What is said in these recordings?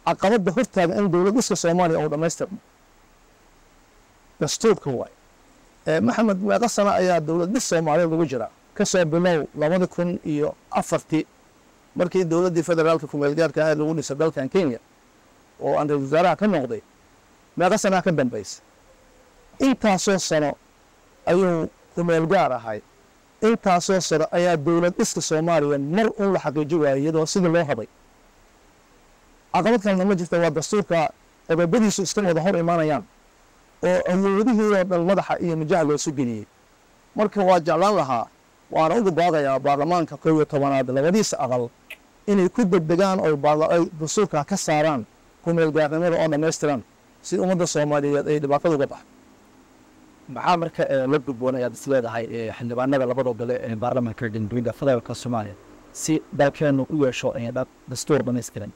caqabadda hortaaga in dowlad dhiska soomaaliya uu dhammaystirmo dastuurka waay maxamed meeqa sano ayaa dowlad dhis soomaaliyeed ugu jira kasoo bilow labada kun iyo afartii markii dowladdii federaalka kumeelgaarka ahayd lagu dhisay dalkan kenya oo aan ra-isul wasaaraha ka noqday meeqa sanaa ka dambaysa intaasoo sano ayuu kumeelgaar ahay intaasoo sano ayaa dowlad dhiska soomaaliya mar un la xaqiiji waayay iyadoo sidii loo haday caqabad kalena ma jirta waa dastuurka qodobadiisu iska wada hor imaanayaan oo awoodihii oo dhan madaxa iyo mijaha loosu geliyey marka waa jeclaan lahaa waana uga baaqayaa baarlamaanka kow iyo tobanaad labadiisa aqal inay ku degdegaan oo ay dastuurka ka saaraan kumeelgaarnimada oo dhammaystiran si ummadda soomaaliyeed ay dhibaatada uga baxdo maxaa marka la gudboon ayaad is leedahay xildhibaanada labada gole ee baarlamaanka jamhuuriyadda federaalka soomaaliya si dalkeenu u yeesho dastuur dhammaystiran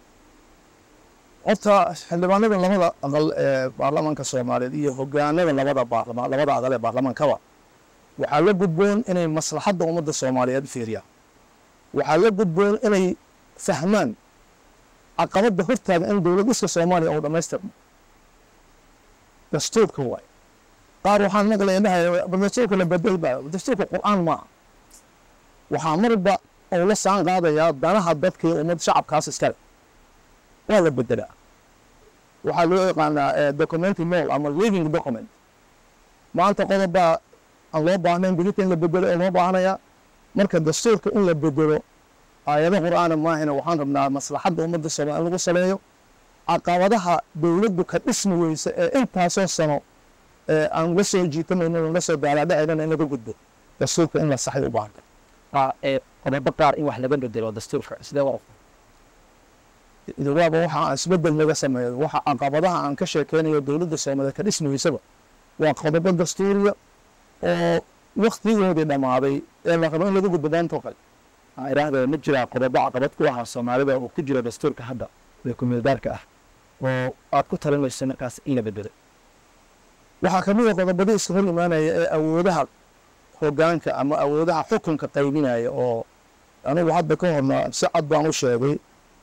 horta xildhibaanada labada aqal ee baarlamaanka soomaaliyeed iyo hogaanada labada baarlamaan labada aqal ee baarlamaankaba waxaa la gudboon inay maslaxadda ummadda soomaaliyeed fiiriyaan waxaa la gudboon inay fahmaan caqabadda hortaaga in dowlad dhiska soomaaliya uu dhammaystirmo dastuurka waay qaar waxaan maqlaya dhahaya dastuurka la bedelbaa dastuurka qur-aan maaha waxaa marba uu la saan qaadayaa danaha dadka iyo ummad shacabkaas iskale waa la bedelaa waxaa loo yaqaanaa documenty mol ama living document maanta qodobbaa aan loo baahnayn berita in la bedelo ee loo baahanayaa marka dastuurka in la bedelo aayado qur-aana maahina waxaan rabnaa maslaxadda ummadda soomaaliya in lagu saleeyo caqabadaha dowladdu ka dhismi weysa ee intaasoo sano aan la soo jiitamayno la soo daalaadhacaynana in laga gudbo dastuurka in la saxay u baahanta qodobo qaar in wax laga bedelo dastuurka sidee waa idawaaba waxa aan isbedel naga sameeyo waxa caqabadaha aan ka sheekeynayo dowladda soomaaliyeed ka dhismi weysaba waa qodobo dastuuriya oo waktigoodii dhammaaday ee la rabo in laga gudbo daantoo kale iraahda ma jiraa qodobo caqabad ku ahaa soomaalida oo ku jira dastuurka hadda ee kumeelgaarka ah oo aad ku talinayso markaas in la bedelo waxaa ka mid a qodobadii iska hor imaanaya ee awoodaha hogaanka ama awoodaha xukunka qaybinaya oo anigu hadda ka horna si cad baan u sheegay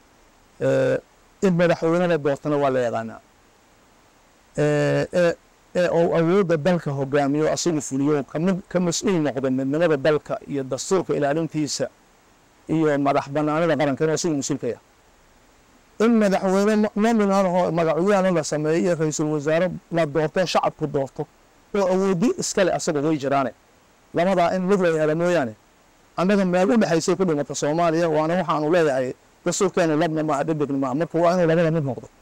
in madaxweynena doortana waa la yaqaanaa ee uu awoodda dalka hogaamiyo asagu fuliyo kamid ka mas-uul noqda midnimada dalka iyo dastuurka ilaalintiisa iyo madax banaanida qaranka inuu asagu mas-uulka yahay in madaxweyne nominaanahoo magacyahana la sameeyo iyo ra-iisul wasaare la doorto shacabku doorto oo awoodi iskale asaga way jiraane labadaa in mid la yahada mooyaane annaga meel u dhexaysay ku dhimata soomaaliya waana waxaanu leeyahay dastuurkeenu labna maaha dhedegna maaha marka waa inuu labada mid noqdo